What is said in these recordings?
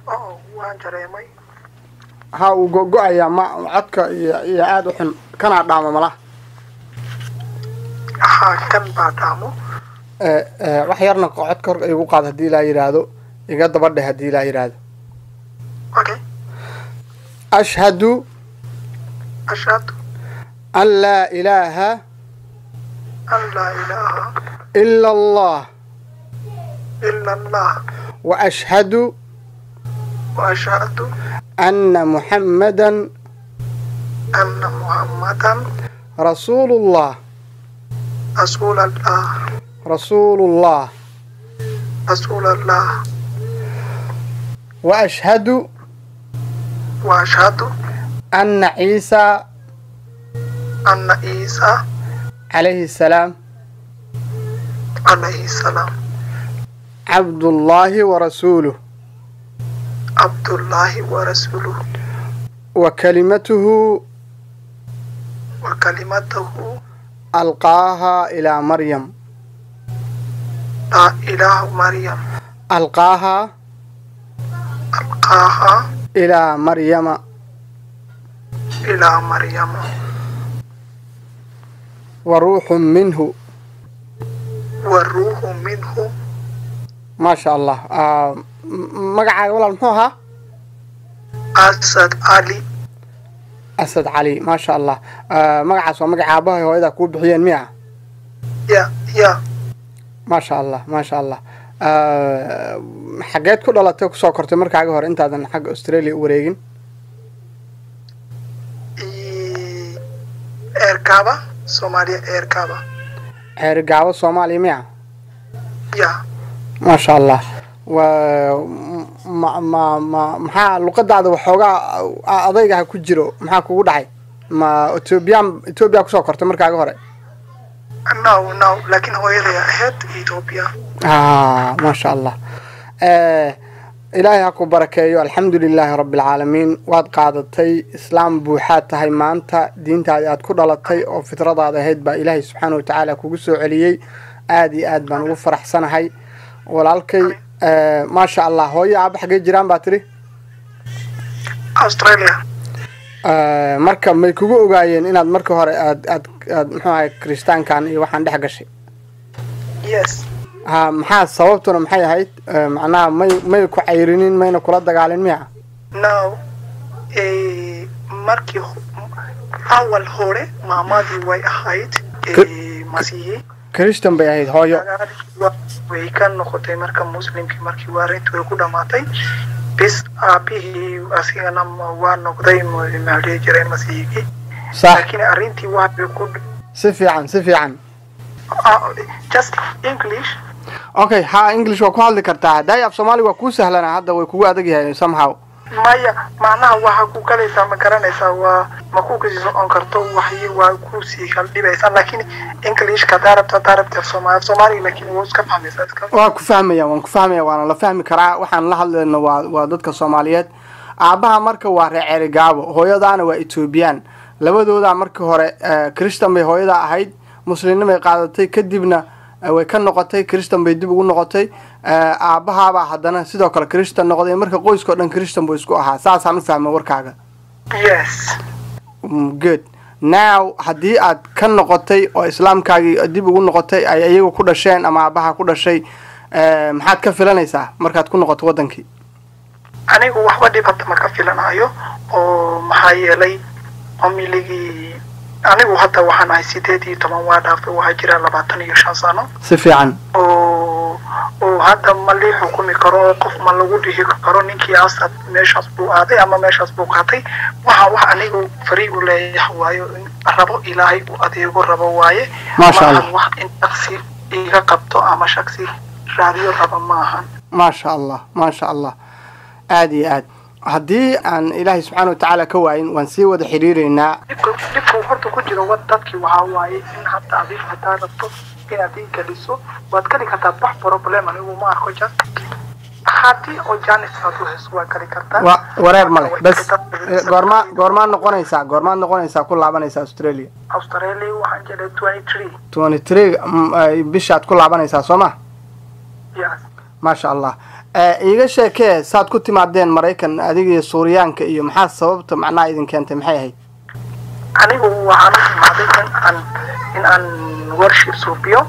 oo waan dareemay ha uu go-go-ayaa ma codka iyo iyo aada u xun kanaa dhaamo malaha haa kan baa dhaamo Eh, eh, wax yarna codka hor igu qaad haddii ilaa yidhaahdo iga daba dheh haddii ilaa yidhaahdo okay ashhadu ashhadu an laa ilaaha an laa ilaaha ila allah ila allah wa ashhadu wa ashhadu anna muxammadan anna muhammadan rasuulullah rasuul allah rasuulullah rasuul allah wa ashhadu wa ashhadu anna ciisa anna ciisa calayhi salaam calayhi salaam cabdullaahi wa rasuuluh cabdullaahi wa rasuuluhu wa kalimatuhu wa kalimatahu alqaaha ilaa maryam laa ilaaha maryam alqaaha alqaaha ilaa maryama ilaa maryama wa ruuxun minhu wa ruuhu minhu maasha allah Ah, m- magacaaga walaal muxuu ahaa asad cali asad cali maasha allah Ah, magacaas waa magaca aabahay hooyada kuu bixiyeen miya ya ya maasha allah maasha allah Ah, xageed ku dhalatay kusoo kortay markaaga hore intaadan xagga australia u wareegin i- eerkaaba soomaaliya eerkaaba ceerigaabo soomaaliya miya ya maasha allah waa ma ma ma maxaa luqadaada waxoogaa a- adaygaha ku jiro maxaa kugu dhacay ma ethoobiyan ethoobiya kusoo kortay markaaga hore no no laakiin hooyaday ahayd ethiopia ah maasha allah Eh, ilaahay ha ku barakeeyo alxamdu lilaahi rabbi alcaalamiin waad qaadatay islaam buuxaad tahay maanta diintaadi aad ku dhalatay oo fitradaada ahayd baa ilaahay subxaana watacaala kugu soo celiyey aad iyo aad baan ugu faraxsanahay walaalkay eh, maasha allah hooyo aaba xaggee jiraan baa tiri australia Eh, marka may kugu ogaayeen inaad marka hore aad aad aad muxuu ahay kiristaankan iyo waxaan dhex gashay yes ha maxaa sababtuna maxay ahayd Eh, macnaha may may ku cayrinin mayna kula dagaalin miya no eh, markii ho- awal hore maamadii way ahayd eh, masiihi christian bay ahayd hooyo way ka noqotay marka muslimkii markii waarintu way ku dhamaatay bis aabihii asigana ma- waa noqday ma- maxaa dhihi jiray masiihigii sax laakiin arrintii waxay ku si fiican si fiican ah, just english okay ha english waa ku hadli kartaa haddaay af soomaali waa kuu sahlanaa hadda way kugu adag yahay somehow maya macnaha waxaa ku galaysaa ma garanaysaa waa ma ku kasii socon karto waxyi waa kusii kala dhibaysaa laakiin englishka hadaa rabto hadaa rabta soomaali soomaaliga laakiin waa iska fahmaysaa iska waa ku fahmaya waan ku fahmaya waana la fahmi karaa waxaan la hadlayno waa waa dadka soomaaliyeed aabaha marka waa reer ceerigaabo hooyadaana waa ethoobiyan labadooda markii hore eh, christian bay hooyada ahayd muslimnimay qaadatay kadibna eh, way ka noqotay christian bay dib ugu noqotay Eh, aabahaabaa haddana sidoo kale christian noqday marka qoyskao dhan christian buu isku ahaa saasaan u fahmay warkaaga yes Mm, good now haddii aad ka noqotay oo islaamkaagii dib ugu noqotay ay iyagu ku dhasheen ama aabaha ku dhashay eh, maxaad ka filanaysaa markaad ku noqoto wadankii anigu waxba dhib hadda ma ka filanayo oo maxaa yeelay familigii anigu hadda waxaan ahay sideed iyo toban waa dhaafay waxaa jira labaatan iyo shan sano si fiican oo oo hadda ma lii xukumi karo oo qof ma lagu dhihi karo ninkii asad meeshaas buu aaday ama meeshaas buu qaatay waxa wax anigu fariig u leeyahay waayo in rabo ilaahay uu adeego rabo waaye Maasha ma Allah. ahan wax in shaksi iga qabto ama shaksi raadiyo raba ma ahan maasha allah maasha allah aada iyo aad haddii aan ilaahay subxaana watacaala ka waayin waan sii wada xiriireynaa dhibka dhibka horta ku jiro wad dadkii waxaa waaye in hadda adiga hadaa rabto inaad ii geliso waad geli kartaa wax problem anigu ma arko jas haddii oo janis aad u hayso waa geli kartaa wa wareer male bas eh, goormaa goormaad noqonaysaa goormaad noqonaysaa ku laabanaysaa australia australia waxaan jiray twenty three twenty three bishaad ku laabanaysaa soo ma yes maasha allah iiga sheekee saad ku timaadeen maraykan adiga iyo suuriyaanka iyo maxaa sababta macnaha idin keentay maxay ahayd anigu waxaan u imaaday in aan in aan worship suubiyo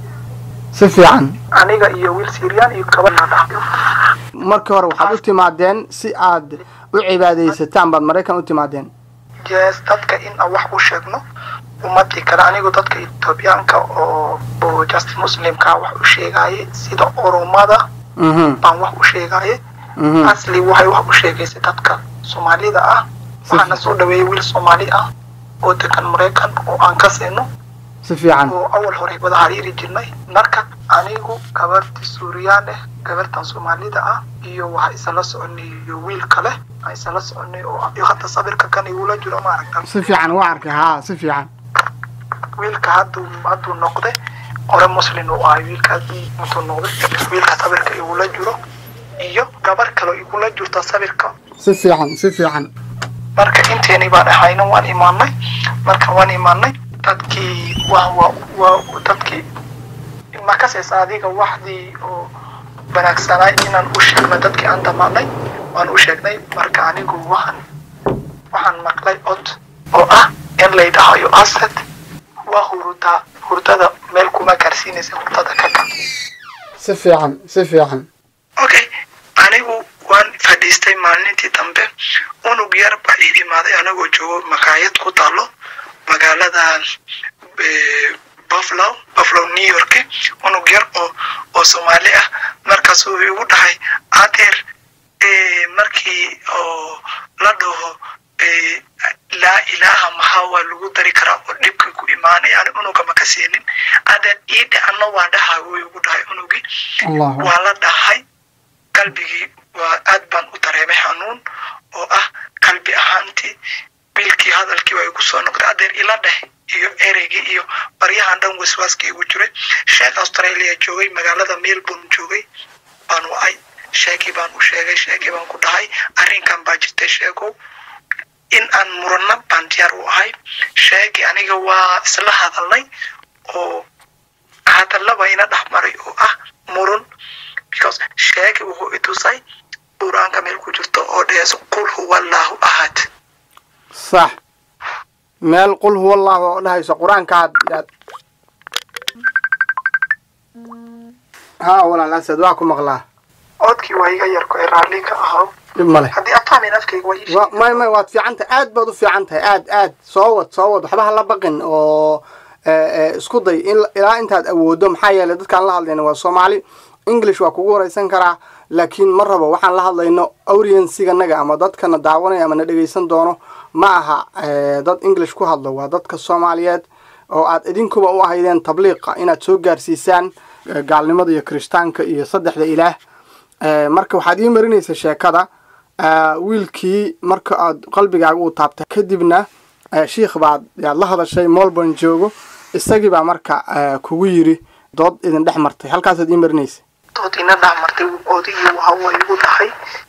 si fiican aniga iyo wiil syrian iyo gabadha dhahyo markii hore waxaad u timaadeen si aad u cibaadaysataan baad maraykan u timaadeen yes dadka in aan wax u sheegno ummadii kale anigu dadka etoobiyaanka oo oo just muslimka wax u sheegaaye sida oromada mhm baan wax u sheegaaye mhm asli waxay wax u sheegaysay dadka soomaalida ah waxaana soo dhaweeyay wiil soomaali ah oo degan maraykan oo aan ka siino si fiican oo awal hore wada xiriiri jirnay marka anigu gabarti suuriyaan ah gabartan soomaalida ah iyo waxa isala soconay iyo wiil kale aan isala soconay oo iyo hadda sawirka kan igula jiro maaragta si fiican waa arkay haa si fiican wiilka hadduu hadduu noqday hore muslin uu ahay wiilkaas intuu noqday wiilka sawirka igula jiro iyo gabar kale igula jirta sawirka si fiican si fiican marka inteeni baan ahayna waan imaanay marka waan imaanay dadkii waa waa waa dadkii makases adiga waxdii oo wanaagsanay inaan u sheegno dadkii aan damaanay waan u sheegnay marka anigu waxaan waxaan maqlay cod oo ah in laydhahayo asad waa hurdaa hurdada meel kuma gaarsiinaysa hurdada ka ka si fiican si fiican okay anigu waan fadhiistay maalintii dambe unug yar baa ii imaaday anagoo joogo makaayad ku taalo magaalada eh, buffalo buffalo new york unug yar oo oo soomaali ah markaas uu igu dhahay adeer eh, markii oo la dhaho eh, laa ilaaha maxaa waa lagu dari karaa oo dhibka ku imaanaya ani unuga ma ka siinin adeer ii dhacana waa dhahay wuu igu dhahay unugii allahu waa la dhahay qalbigii waa aad baan u dareemay xanuun oo ah qalbi ahaantii wiilkii hadalkii waa igu soo noqday adeer ila dheh iyo ereygii iyo baryahan dhan waswaaska igu jiray sheekh australia joogay magaalada melbourne joogay baan wacay sheekii baan u sheegay sheekii baan ku dhahay arrinkan baa jirtay sheegow in aan murano baan diyaar u ahay sheegii aniga waa isla hadalnay oo hadallaba ina dhex maray oo ah murun because sheegi wuxuu i tusay qur-aanka meel ku jirto oo dhees qul huwa allahu ahad sax meel qul huwa allahu oo dhahayso qur-aanka aad aad haa walaal asad waa ku maqlaa codkii waa iga yarko ee raalli ka ahaa dhib male haddii aad fahmayn afkayga waa ii wa sheegi may may waad fiican tahay aad baad u fiican tahay aad aad soo wad soo wad waxba hala baqin oo eh, eh, isku day in ilaa intaad awoodo maxaa yeelay dadkaan la hadlayna waa soomaali english waa kugu wareysan karaa laakiin ma rabo waxaan la hadlayno audiensiganaga ama dadkana daawanaya ama na dhegeysan doono ma aha eh, dad english ku hadlo waa dadka soomaaliyeed oo aad idinkuba u ahaydeen tabliiqa inaad soo gaarsiisaan eh, gaalnimada iyo kirishtaanka iyo saddexda ilaah Eh, marka waxaad ii marinaysa sheekada eh, wiilkii marka aad qalbigaaga uu taabtay kadibna eh, shiikh baad yaad la hadashay molborn joogo isagii baa marka eh, kugu yiri dood idin dhex martay halkaasaad ii marinaysa dood ina dhex martay odigii waxa waa igu dhahay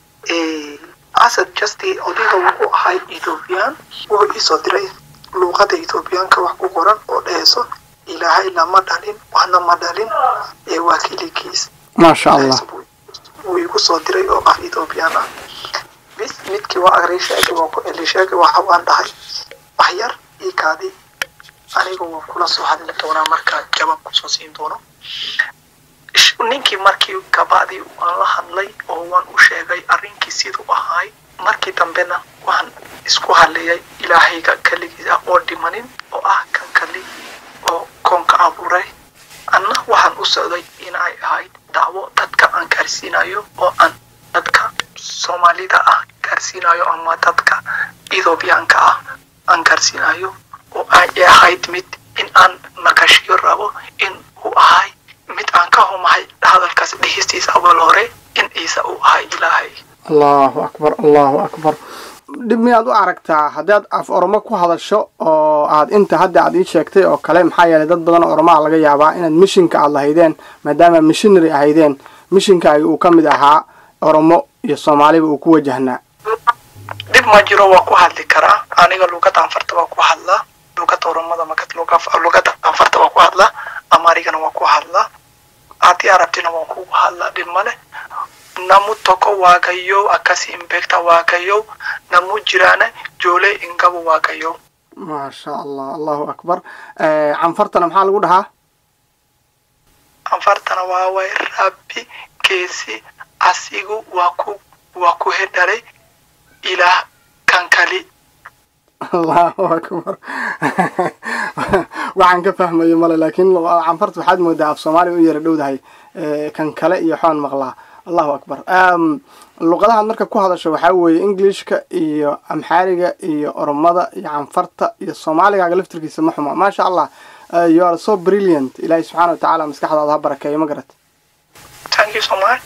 asad justi odiga wuxuu ahay ethoobiyan wuxuu iisoo diray luuqada ethoobiyaanka wax ku qoran oo dheheso ilaahay lama dhalin waxna ma dhalin ee waa keligiis maasha allah wuu igu soo diray oo ah ethoobiyan ah bis midkii waa agray sheegay waa ku eli sheegay waxa waan dhahay wax yar ii kaadi aniga waan kula soo hadli doonaa markaa jawaab kusoo siin doono Sh- ninkii markii kabacdii waan la hadlay oo waan u sheegay arrinkii siduu ahaay markii dambena waxaan isku hadlayay ilaahayga keligiisa oo dhimanin oo ah kan kali oo koonka abuuray anna waxaan u socday inay ahayd dacwo dadka aan gaarsiinayo oo aan dadka soomaalida ah gaarsiinayo ama dadka ethoobiyaanka ah aan gaarsiinayo oo ay ahayd mid in aan maqashiyo rabo in uu ahay mid aan ka humahay hadalkaas dhihistiisa awal hore in ciise uu ahay ilaahay allahu akbar allahu akbar dhib miyaad u aragtaa haddaad af oromo ku hadasho oo aad inta hadda aad ii sheegtay oo kale maxaa yeelay dad badan oo oromaa laga yaabaa inaad mishinka aad lahaydeen maadaama missionary ahaydeen mishinkaagi uu ka mid ahaa oromo iyo soomaaliba uu ku wajahnaa dhib ma jiro waa ku hadli karaa aniga luugadda anfarta waa ku hadlaa luugadda oromada maka luugadda anfarta waa ku hadlaa amarigana waa ku hadlaa haddii arabtina waan kugu hadlaa dhib male namu tokko waaqayyo akkasi hin beekta waaqayyo namu jiraana joolee hin qabu waaqayyo maasha allah allahu akbar canfartana maxaa lagu dhahaa anfartana waa way rabbi keessi asigu waa ku waa ku hedhare ilaah kan kali allahu akbar waxaan ka fahmayo male laakiin canfarta waxaad moodaa af soomaaliya u yara dhowdahay kan kale iyo xoon maqlaa allahu akbar luqadahaad marka ku hadasho waxaa weeye englishka iyo amxaariga iyo oromada iyo canfarta iyo soomaaligaaga laftirkiisa ma xumo maasha allah you are so brilliant ilaahay subxaana watacaala maskaxdaada ha barakeeyo ma garat thank you so much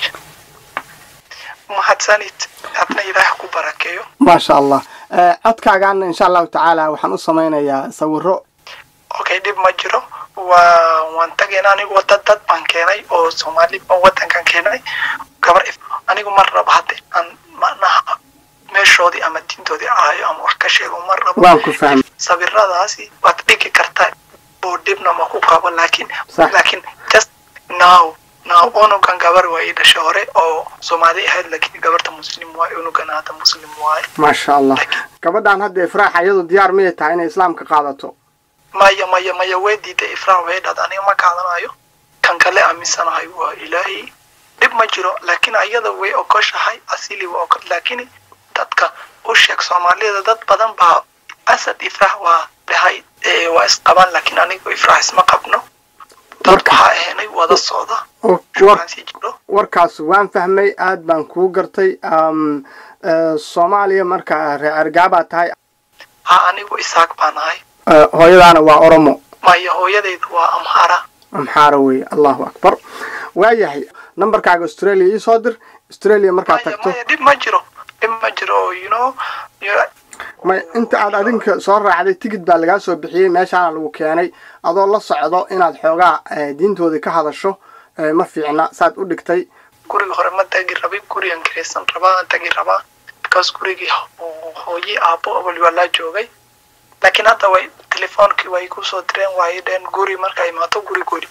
mahadsanid adna ilaah ku barakeeyo maasha allah codkaagaana insha allahu tacaala waxaan u samaynayaa sawiro okay dhib ma jiro waa waan tagayna anigu wada dad baan keenay oo soomaali wadankan keenay gabar anigu mar rabo hadda aan macnaha meeshoodii ama diintoodii aayo ama wax ka sheego mar rabo waan ku fahmay sawiradaasi waad dhigi kartaa oo dhibna ma ku qabo laakiin Sax. laakiin just now now unugan gabar waa ii dhashay hore oo soomaali ahayd laakiin gabarta muslim waaye unugan hadda muslim waaye maasha allah gabadhaan hadda ifraaxa iyadu diyaar miyay tahay inay islaamka qaadato maya maya maya way diiday ifraax way dhad aniga ma qaadanayo kan kale aaminsanahay waa ilaahay dhib ma jiro laakiin ayada way ogoshahay asili waa ogo laakiin dadka u sheeg soomaalida dad badan baa asad ifraax waa dhahay ee, waa isqabaan laakiin aniga ifraax isma qabno dad Marka- waxaa ahaynay wada socda oo war shukaansi jiro warkaas waan fahmay aad baan kuu gartay um, eh, soomaaliya marka reer argaabaa tahay ha anigu isaaq baan ahay eh, hooyadaana waa oromo maya hooyadayda waa amhara amxaara weeye allahu akbar waayahay nambarkaaga australia ii soo dir australia markaad maya tagto maya dhib ma jiro dhib ma jiro you know you- may inta aad adinka soo raacday tigid baa lagaa soo bixiyey meeshaana lagu keenay adoo la socdo inaad xoogaa eh, diintoodii ka hadasho eh, ma fiicna saad u dhigtay guriga hore ma tagi rabin gurigan kiraysan rabaa aan tagi rabaa because gurigii ho- hooyi aabo waliba laa joogay laakiin hadda way telefoonkii way kusoo direen waay dheen guri marka imaato guri guri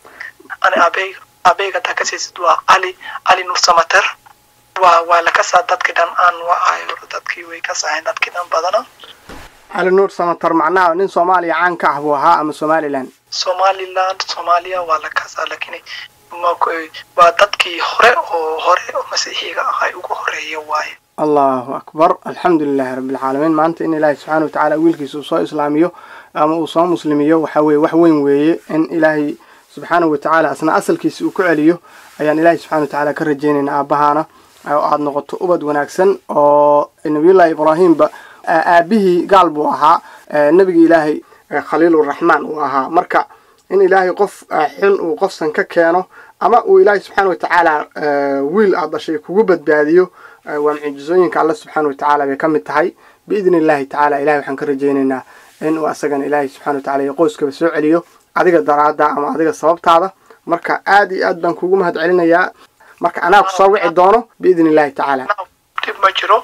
ani aabey aabeyga taa kasaysid waa cali cali nur samater waa waa la kasaa dadkii dhan aan waa ahayo dadkii way kasahayn dadkii dhan badana cali nuur samatar macnaha nin soomaaliya caan ka ah buu ahaa ama somalilan somaliland soomaaliya waa la kasaa laakiin ma ku- waa dadkii hore oo hore oo masiixiga ahay ugu horeeya waaye allahu akbar alxamdu lilahi rabbi alcaalamiin maanta in ilaahay subxaana wa tacaala wiilkiisa uu soo islaamiyo ama uu soo muslimiyo waxa weye wax weyn weeye in ilaahay subxaanahu wa tacaala asna asalkiisa uu ku celiyo ayaan ilaahay subxana wa tacaala ka rajaynaynaa aabbahaana oo aada noqoto ubad wanaagsan oo nabiyullahi ibraahimba aa- aabihii gaal buu ahaa ee nebigi ilaahay ee khaliiluraxmaan uu ahaa marka in ilaahay qof eh, xun uu qofsan ka keeno ama uu ilaahay subxaana wa tacaala eh, wiil aad dhashay kugu badbaadiyo eh, waa mucjizooyinka alle subxaana wa tacaala bay ka mid tahay biidni illahi tacaala ilahay waxaan ka rajaynaynaa in uu asagana ilaahay subxana wa tacaala iyo qoyskaba soo celiyo adiga daraada ama adiga sababtaada marka aad iyo aad baan kugu mahad celinayaa marka anaa ku soo wici doono biidni illahi tacaala Now, dib ma jiro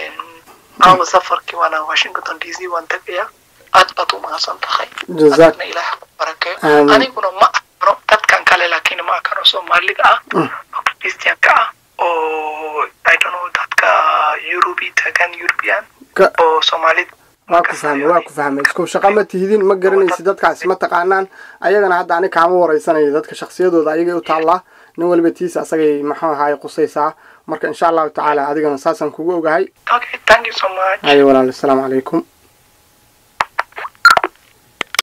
aawa safarkii waana washington d c waan tagayaa aad baad u mahadsan tahay Jazaak- Adna ilaah ku barakeeyo Aamin. aniguna ma aqano dadkan kale laakiin ma aqano soomaaliga ah oo christianka ah oo i don't know dadka yurubi tagan european Ka- oo soomaalida waa ku fahmay waa ku fahmay isku shaqa ma tihidin ma garanaysid dadkaasi ma taqaanaan ayagana hadda ani kaama wareysanayo dadka shaksiyadooda ayagay u taallaa nin waliba tiisa asagay maxuu ahaay qusaysaa marka insha allahu tacaala adigana saasaan kugu ogahay okay thank you so much ayo walaal assalaamu calaykum